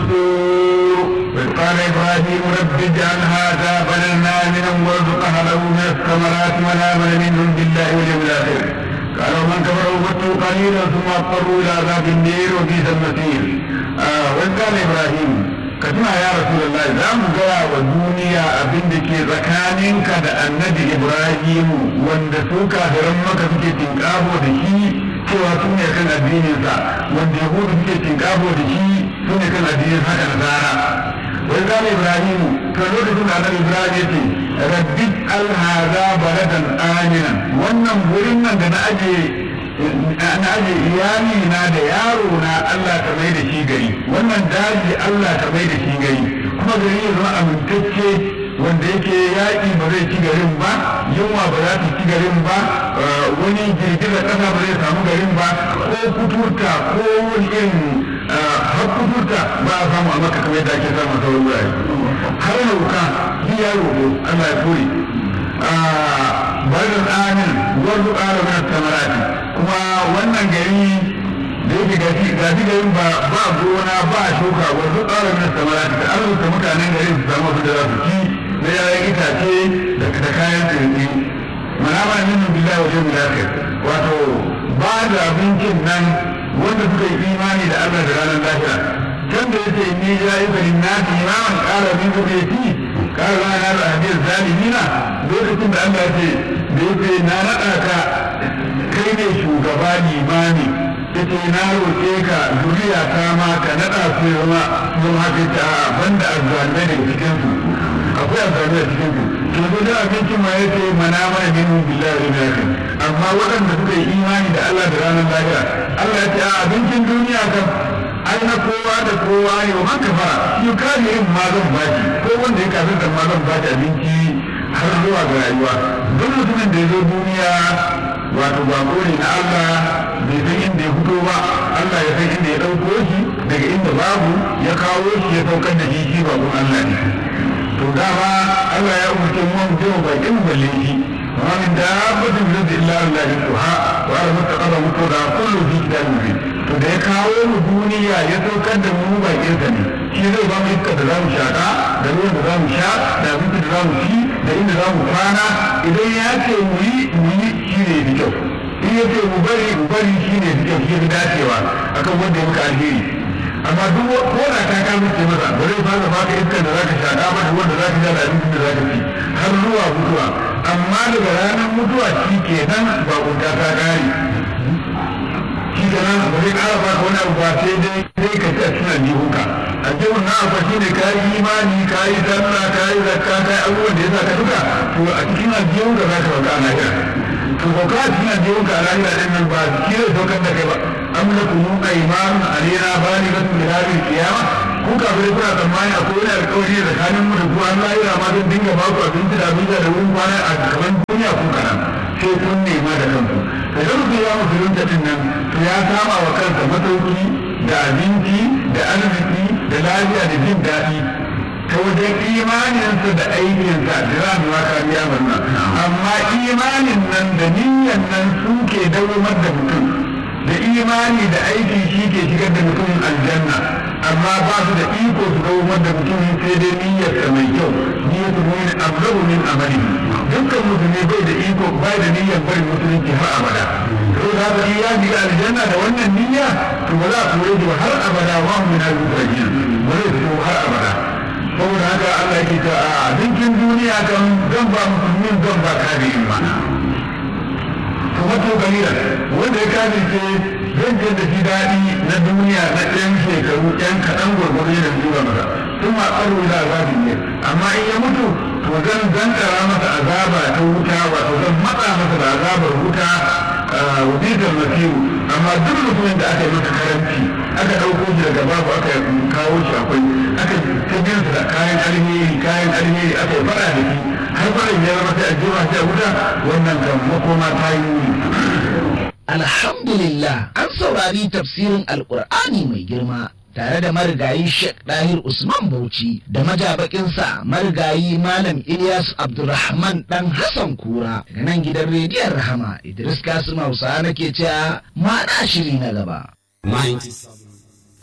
الدستور وإذ قال إبراهيم رب اجعل هذا بلدنا آمنا وارزق أهله من الثمرات من آمن منهم بالله واليوم الآخر قال ومن كفر ومتوا قليلا ثم اضطروا إلى عذاب النير وبئس المصير آه وإذ قال إبراهيم كتنا يا رسول الله za mu gaya wa duniya abin da ke tsakaninka da annabi Ibrahim wanda su kafiran maka suke tinkabo da shi cewa su ne kan addininsa wanda yahudu suke tinkabo da shi su ne kan addinin haka nasara wai zama ibrahim kan lokacin da annabi ibrahim ya ce rabbi alhaza baladan aminan wannan wurin nan da na aje na aje iyali na da yaro na Allah ta mai da shi gari wannan daji Allah ta mai da shi gari kuma gari ya zama amintacce wanda yake yaƙi ba zai ci garin ba yunwa ba za ta ci garin ba wani girgizar ƙasa ba zai samu garin ba ko kuturta ko wani irin har kuturta ba a samu a maka kamar yadda ake samu a sauran wurare har nauka shi ya roƙo Allah ya kore barin amin wanzu ƙara mana samarati kuma wannan gari da yake gashi gashi garin ba ba gona ba shuka wanzu ƙara mana samarati da arzuta mutanen garin su samu abin da za su ci na yayan itace da kayan tsirni mana mana min billahi wa yawmil akhir wato ba da abincin nan wanda suka yi imani da Allah da ranar lahira can da yace inni ja'iba lin-nasi imaman qala min zurriyyati qala la nar ahdir zalimina lokacin da Allah ya ce da yace na nada ka kai ne shugaba limami yace na roƙe ka zuriya ta ma ka nada su zama zama haka ta banda azzalimai daga cikin su akwai amfani a cikin su to zo da abincin ma yace mana mana min billahi wa akhir amma waɗanda suka yi imani da Allah da ranar lahira Allah ya ce a abincin duniya kan ai na kowa da kowa ne wa man kafara shi kafirin ma zan baki ko wanda ya kafir da ma zan baki abinci har zuwa ga rayuwa duk mutumin da ya zo duniya wato ba ne na Allah bai san inda ya fito ba Allah ya san inda ya ɗauko shi daga inda babu ya kawo shi ya saukar da shi shi babun Allah ne to dama Allah ya umarce mu mu je mu bakin balle shi amma min dabbatin min illa Allah yuha wa ala mutaqarra mutada kullu fi kitabin mubin to da ya kawo mu duniya ya saukar da mu bakin sa ne shi zai ba mu iska da zamu shaka da ruwan da zamu sha da abinci da zamu ci da inda zamu kwana idan ya ce mu yi mu yi shi ne da kyau in ya ce mu bari mu bari shi ne da kyau shi ne dacewa akan wanda ya muka alheri amma duk ko da ka ka mutu masa ba zai fara baka iskar da zaka shaka ba da wanda zaka sha da abincin da zaka ci har zuwa mutuwa amma daga ranar mutuwa shi kenan ba kunta ta kare shi kenan ba zai kara baka wani abu ba sai dai sai ka ci a cikin aljihunka aljihun na abu shi ne ka yi imani ka yi sallah ka yi zakka ka yi abubuwan da ya sa ka duka to a cikin aljihunka za ka bauka a lahira to bauka a cikin aljihunka a lahira ɗin nan ba shi zai saukar da kai ba am lakum aymanun alaina balighatun ila yawmil qiyamah ku kafirai kuna tsammani akwai wani alƙawari da tsakanin mu da ku an lahira ma don dinga ba ku abinci da abinci da wurin kwana a gaban duniya ku kana sai kun nema da kanku da ga mutum ya musulunta din nan to ya kama wa kansa masauki da abinci da arziki da lafiya da jin daɗi ta wajen imaninsa da aikinsa da za mu maka biya murna amma imanin nan da niyyan nan suke dawamar da mutum da imani da aiki shi ke shigar da mutum aljanna amma ba su da iko su dawamar da mutum sai dai niyyarsa mai kyau niyyatu mu'min ablagu min amali dukkan musulmi bai da iko bai da niyyar bari musulunci har abada to da haka ya shiga aljanna da wannan niyya to ba za a kore shi har abada wa mu min al-mutaqin ba zai fito har abada saboda haka Allah yake ta a dinkin duniya kan zan ba musulmin zan ba kafirin ma to wato galila wanda ya kafirce zan je da shi daɗi na duniya na ɗan shekaru ɗan kaɗan gwargwaro da zuwa masa sun ma tsaro da azabin ne amma in ya mutu to zan zankara masa azaba ta wuta wato zan matsa masa da azabar wuta wajitar masiru amma duk mutumin da aka yi masa karanci aka ɗauko shi daga babu aka kawo shi akwai aka ta da kayan alheri kayan alheri aka yi faɗa da shi har faɗin ya zama sai a jefa shi a wuta wannan kan makoma ta yi Alhamdulillah an saurari tafsirin Alƙur'ani mai girma tare da marigayi Sheikh Dahir Usman Bauchi da majabakinsa marigayi Malam Ilyas Abdulrahman dan Hassan Kura daga nan gidan rediyon Rahama Idris Kasim Hausa nake cewa ma shiri na gaba. 97